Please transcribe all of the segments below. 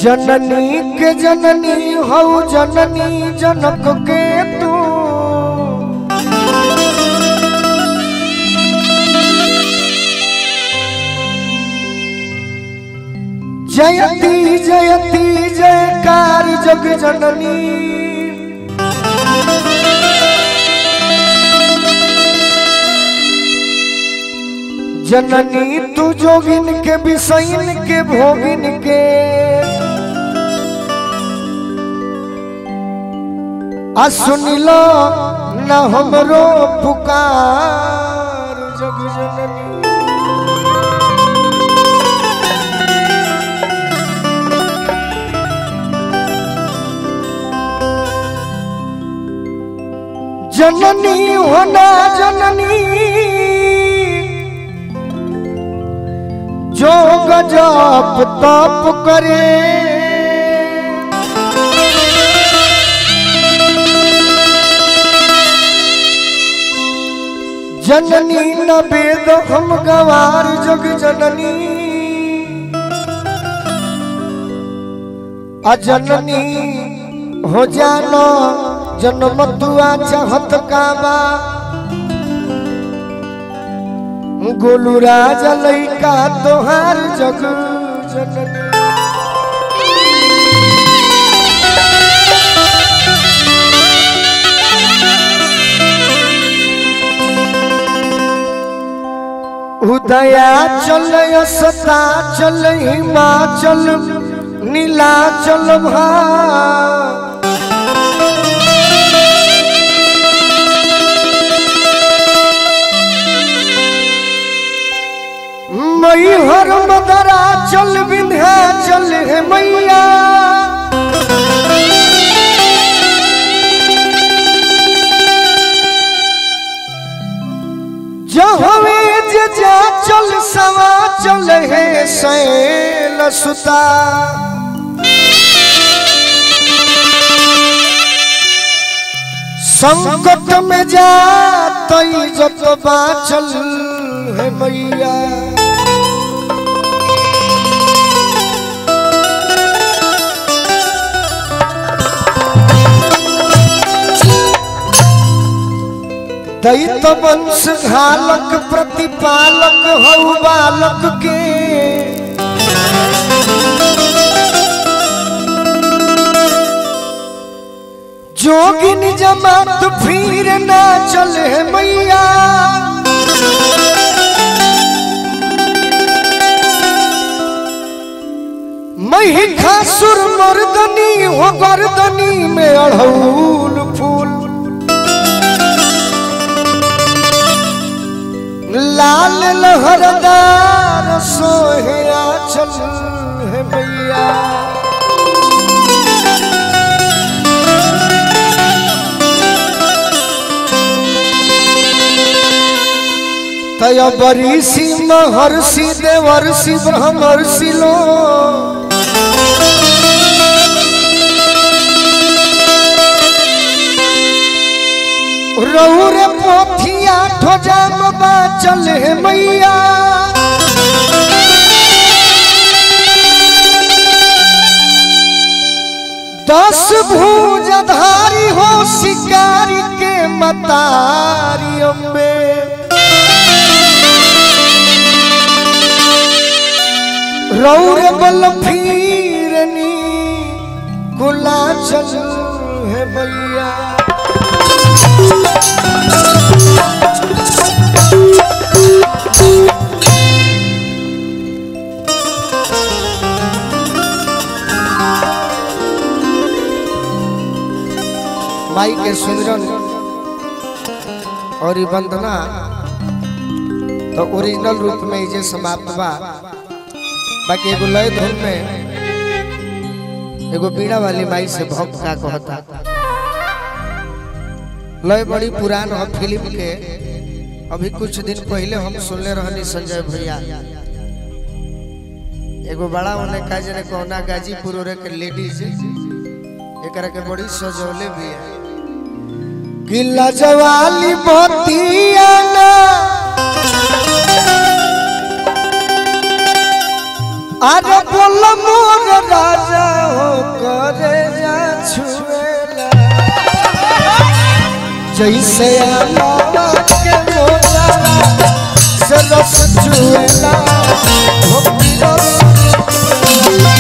जननी के जननी हऊ जननी जनक के तू जयती जयती जयकार जग जननी जननी तू जोगिन के बिसैन के भोगिन के आ सुनिलो न हमरो पुकार जग जननी जननी होना जननी जो गजब तप करे जननी न वेद हम गवार जग जननी अजननी हो जानो जन्म तुआ चाहत काबा गोलू राजा लैका तोहार जग जननी उदया चल सता चल हिमाचल नीलाचल भा मई हर मदरा चल विंध्या चल है मैया जहवे जे जा चल सवा चल है सैल सुता संकट में जा तई जत बाचल है मैया दैत वंश घालक प्रतिपालक हऊ बालक के जोगिन जमात फिर ना चले मैया महिषासुर मर्दनी हो गर्दनी में अड़हुल फूल लाल लहरदार सोहे चल है मैया तय बरीसी महर्षि देवर्षि ब्रह्मर्षि लो रौर पोथिया ठोजाम बाचल है मैया दस भुजधारी हो शिकारी के मतारी अम्बे रौर बल फिरनी कुला चल है मैया माई के सुमिरन और ई वंदना तो ओरिजिनल रूप में ये समाप्त बा बाकी एगो लय धुन में एगो बीड़ा वाली माई से भक्त का कहता लय बड़ी पुरान हो फिल्म के अभी कुछ दिन पहले हम सुनले रहनी संजय भैया एगो बड़ा होने का जने कोना गाजीपुर रे के लेडीज एकरा के बड़ी सजौले भी है गिला जवाली बतिया ना अरे बोल मोर राजा जैसे अलावा के मोजारा से रस चुएला हो रस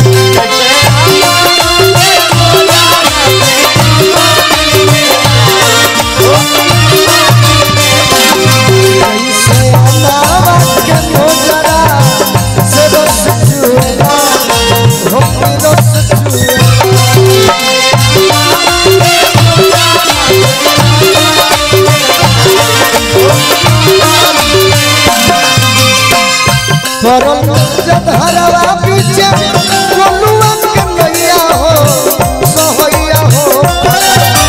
जैसे अलावा के मोजारा से रस चुएला हो रस चुएला परम जधरवा पीछे कोलुआ के मैया हो सहैया हो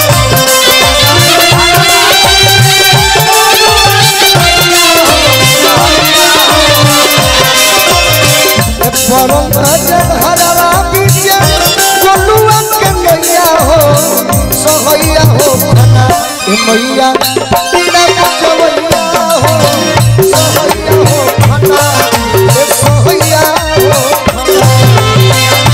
परम जधरवा पीछे कोलुआ के मैया हो सहैया हो खना ए मैया पीड़ा बचवैया हो सहैया हो खना ए सहैया हो खना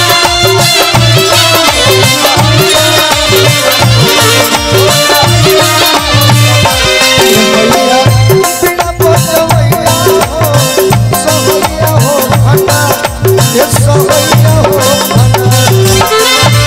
मैया पीड़ा बचवैया हो सहैया हो खना ए सहैया हो खना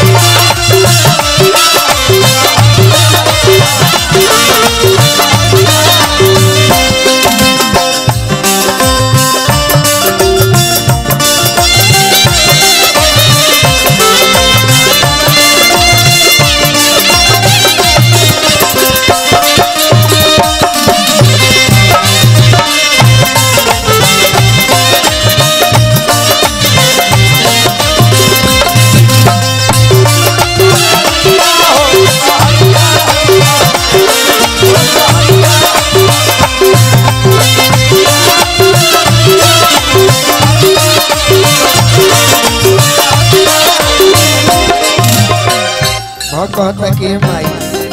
हाँ कहता कि हे माई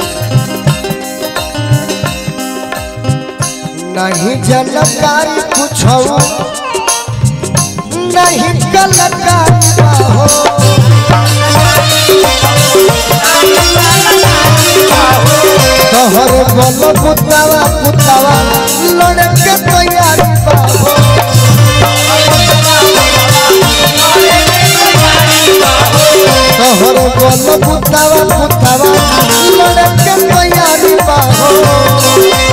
नहीं जनकारी कुछ नहीं कलकारी हो तोहर बल पुतावा पुतावा लड़के तैयारी बा हो तोहर बल पुतावा पुतावा लड़के तैयारी बा हो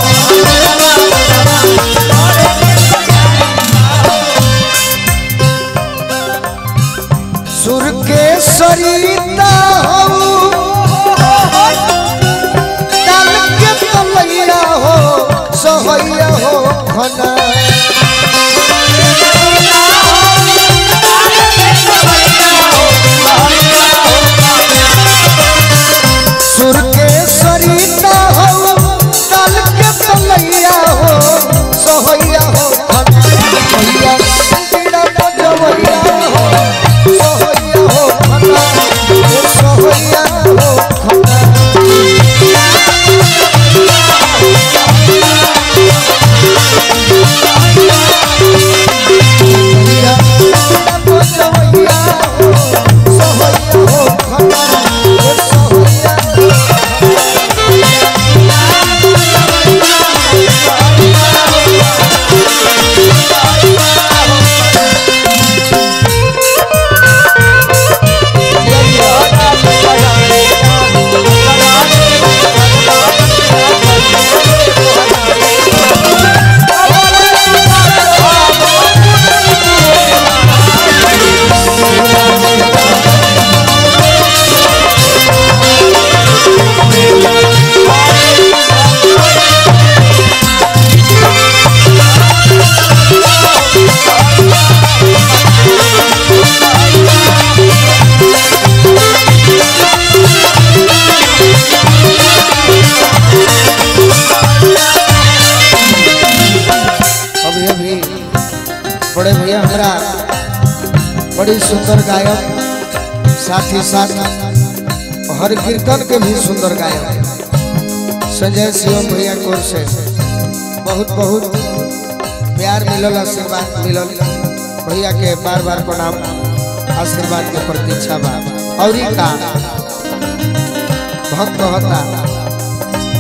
सुर के सरिता हो काल के तलैया हो सहैया हो खना सुर के सरिता हो काल के तलैया हो सहैया हो खना मैया पीड़ा बजवैया हो सहैया हो खना ए सहैया हो खना मैया पीड़ा बजवैया हो सहैया हो खना ए सहैया हो अभी अभी बड़े भैया हमारा बड़ी सुंदर गायक साथ ही साथ हर कीर्तन के भी सुंदर गायक संजय शिवम भैया की ओर से बहुत बहुत प्यार मिलल आशीर्वाद मिलल भैया के बार बार प्रणाम आशीर्वाद के प्रतीक्षा बा और का भक्त कहता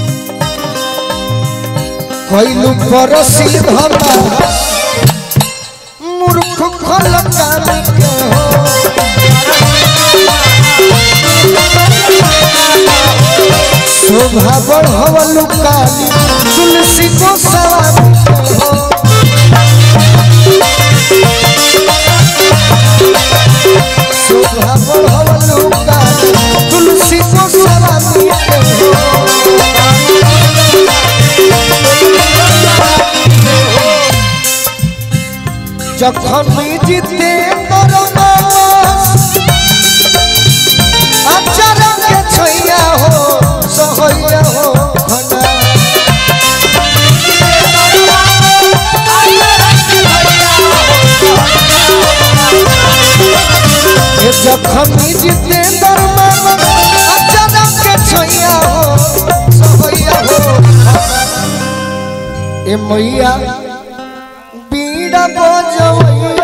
कैलू परसी धमा मूर्ख खलकामी के हो शोभा बढ़वलु काली तुलसी को सवामी के हो शोभा बढ़वलु काली तुलसी को सवामी के हो যখন জিতে তোর আচরণকে ছইয়া হো সহইয়া হো ঘনা এ যখন জিতে তোর আচরণকে ছইয়া হো সহইয়া হো ঘনা। এ মইয়া बीड़ा बजवई